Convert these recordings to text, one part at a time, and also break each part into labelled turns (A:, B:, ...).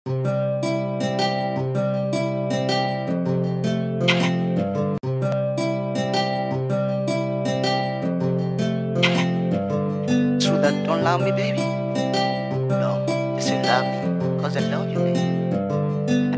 A: True that don't love me, baby. No, just say love me, cause I love you, baby.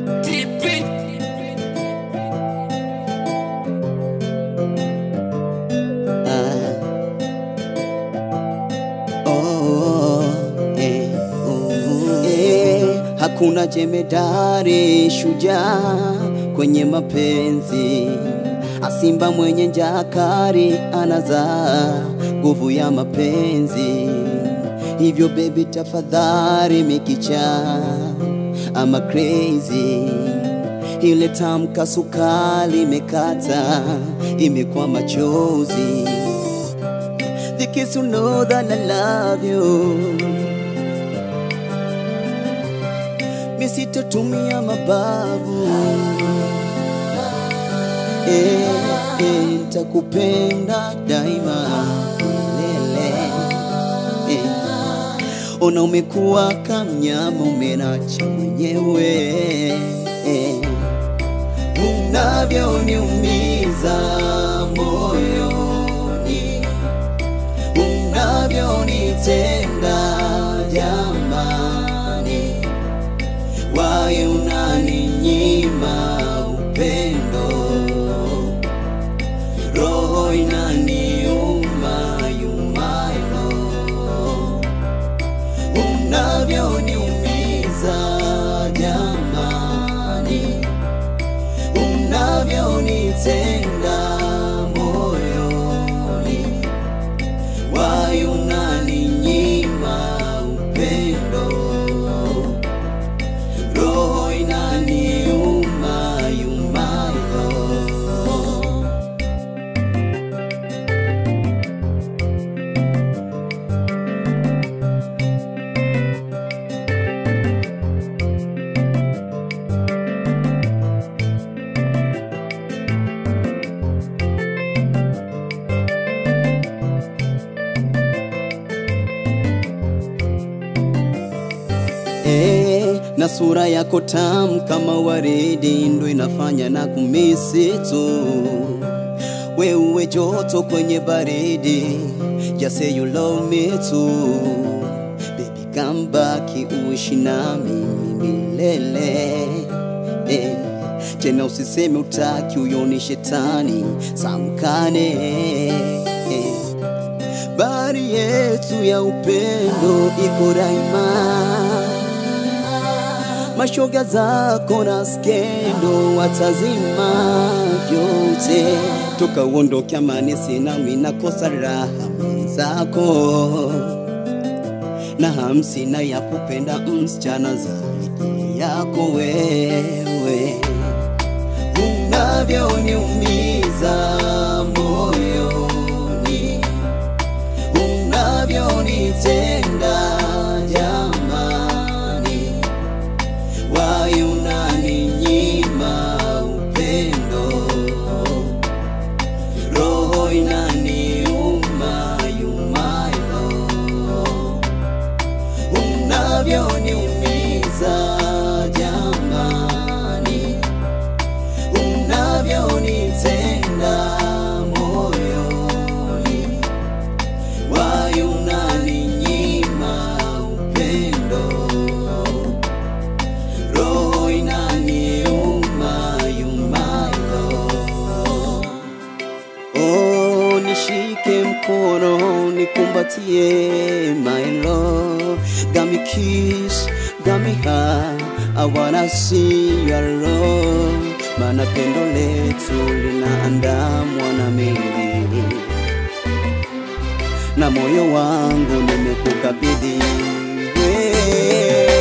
B: Oh, eh, oh, eh, hakuna jemedari shujaa kwenye mapenzi, asimba mwenye njakari anazaa nguvu ya mapenzi. Hivyo baby, tafadhali mikicha ama crazy ile tamka sukali imekata imekuwa machozi the kiss to know that I love you. Mi sitotumia mabavu eh, eh, nitakupenda daima lele eh. Ona umekuwa kamnyama umenacha mwenyewe eh. Unavyoniumiza moyoni unavyonitenda jamani, waye unaninyima upendo, roho inaniuma yumayo, unavyoniumiza jamani, unavyonitenda moyoni why unaninyima upendo, roho inaniuma yumayo. Eh, na sura yako tamu kama waridi ndo inafanya na kumisi tu wewe joto kwenye baridi just say you love me too baby come back uishi nami milele eh, tena usiseme utaki huyo ni shetani samkane eh, bahari yetu ya upendo iko daima mashoga zako na skendo watazima vyote toka uondoke amani sina mina kosa raha mwenzako na hamsina ya kupenda msichana zaidi yako wewe unavyoniumiza moyoni unavyonitenda jamani why unaninyima upendo roho inaniuma yumayo unavyoniumiza jamani unavyonitenda moyoni why unaninyima upendo roho inaniuma yumayo. Oh, nishike mkono nikumbatie my love got me kiss got me high I wanna see your love maana pendo letu linaandamwa na mengi na moyo wangu nimekukabidhi wewe